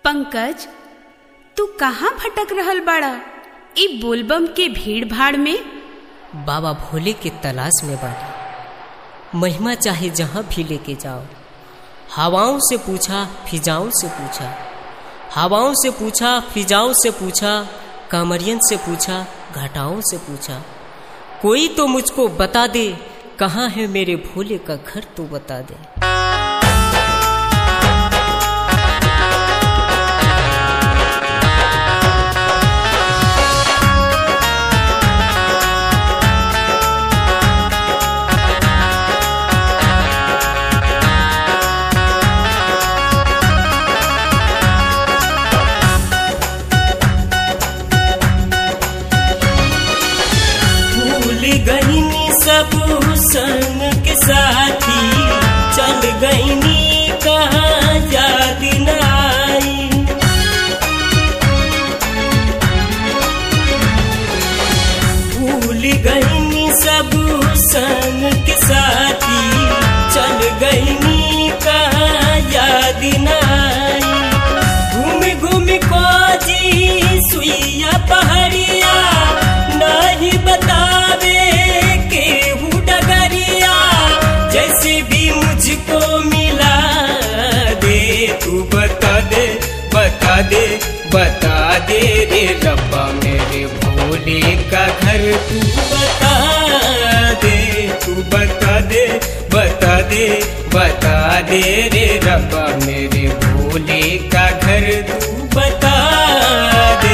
पंकज तू कहाँ भटक रहल बाड़ा ई बोलबम के भीड़ भाड़ में बाबा भोले के तलाश में बानी महिमा चाहे जहाँ भी लेके जाओ हवाओं से पूछा फिजाओं से पूछा हवाओं से पूछा फिजाओं से पूछा कामरियन से पूछा घटाओं से पूछा कोई तो मुझको बता दे कहाँ है मेरे भोले का घर तो बता दे भूल गईनी सब संग के साथी चल गईनी कहाँ याद न आई भूल गईनी सब संग के साथी चल गईनी कहाँ याद न आई घूम घूम खोजी सुइया पहाड़िया नहीं बतावे केहू डगरिया जैसे भी मुझको मिला दे तू बता दे बता दे बता दे रे रब्बा मेरे भोले का घर तू बता दे तू बता दे बता दे बता दे रे रब्बा मेरे भोले का घर तू बता दे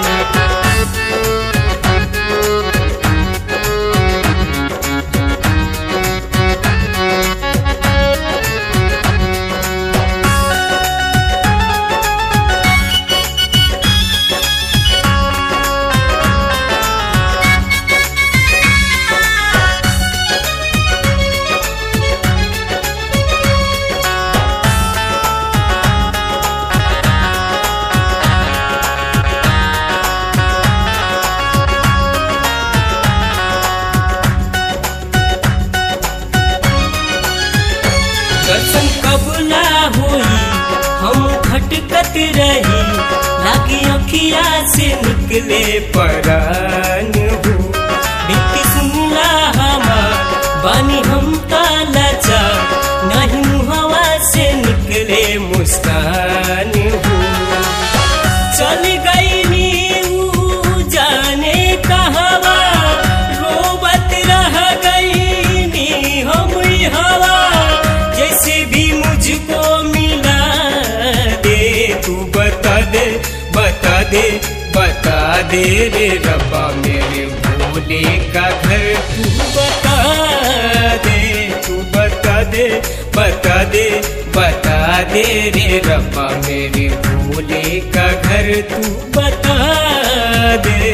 दर्शन कब ना होई हम खटकत रही लागी अखिया से निकले परान हो बीती सुनला हमार बानी हम तालाचा नहीं मुहवा से निकले मुस्कान हो चल गई नी जाने कहवा रोबत रह गई नी हम हवा जैसे भी मुझको मिला दे तू बता दे बता दे बता दे रे रब्बा मेरे भोले का घर तू बता दे तू बता दे बता दे बता दे रे रब्बा मेरे भोले का घर तू बता दे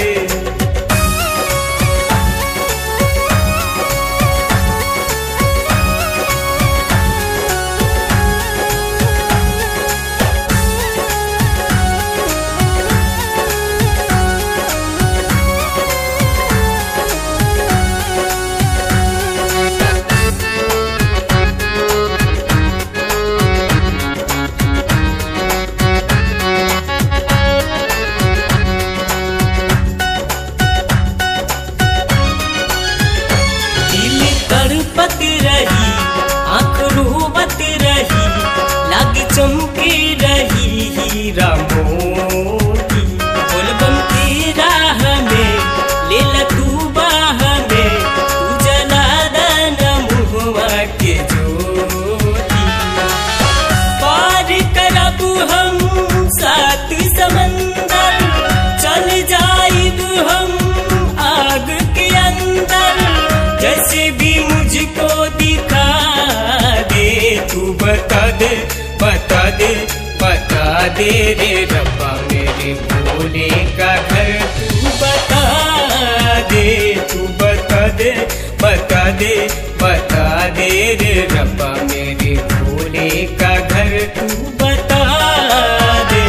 दिल तड़पत रही आंख रोवत रही लाग चमके रही हीरा मोती बोलबम की राह में ले ला तू बाह में तू जला दाना मुहवा के ज्योति पार करब हम सात समंदर चल जाइब हम आग के अंदर जैसे भी मुझको दिखा दे तू बता दे बता दे बता दे रे रब्बा मेरे भोले का घर तू बता दे तू बता दे बता दे बता दे रे रब्बा मेरे भोले का घर तू बता दे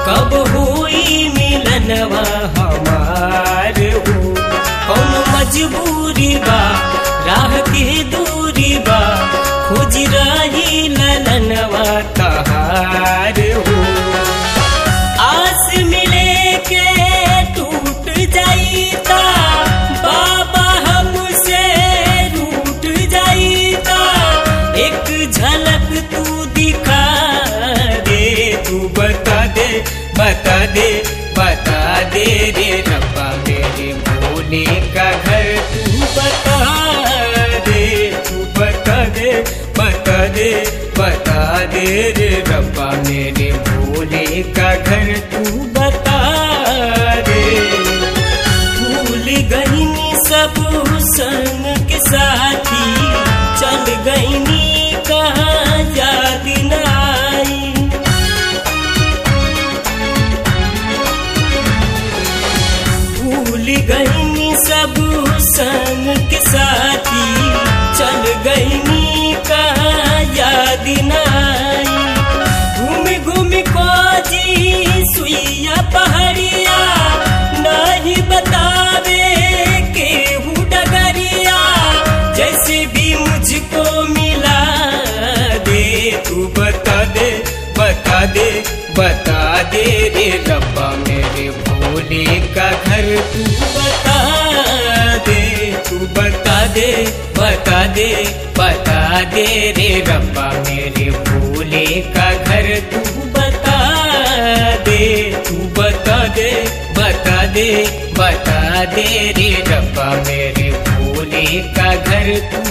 कब हुई मिलनवा हमार हो कौन मजबूरी बा राह के दूरी बा खोज रही ललनवा तहार हो आस मिले के टूट जाईता बाबा हमसे रूठ जाईता एक झलक तू दिखा दे तू बता दे बता दे बता दे रे रब्बा मेरे भोले का घर तू बता दे तू बता दे बता दे बता दे रे रब्बा मेरे भोले का घर तू बता दे भूल गईनी सब संग के साथी चल गईनी कहाँ याद न आई भूल गईनी सब संग के साथी चल गईनी कहाँ याद न आई घूम घूम को जी सुइया पहाड़िया नहीं बतावे केहू डगरिया जैसे भी मुझको मिला दे तू बता दे बता दे बता दे रे रब्बा मेरे भोले का घर तू बता दे तू बता दे बता दे बता दे रे रब्बा मेरे भोले का घर तू बता दे तू बता दे बता दे बता दे रे रब्बा मेरे भोले का घर तू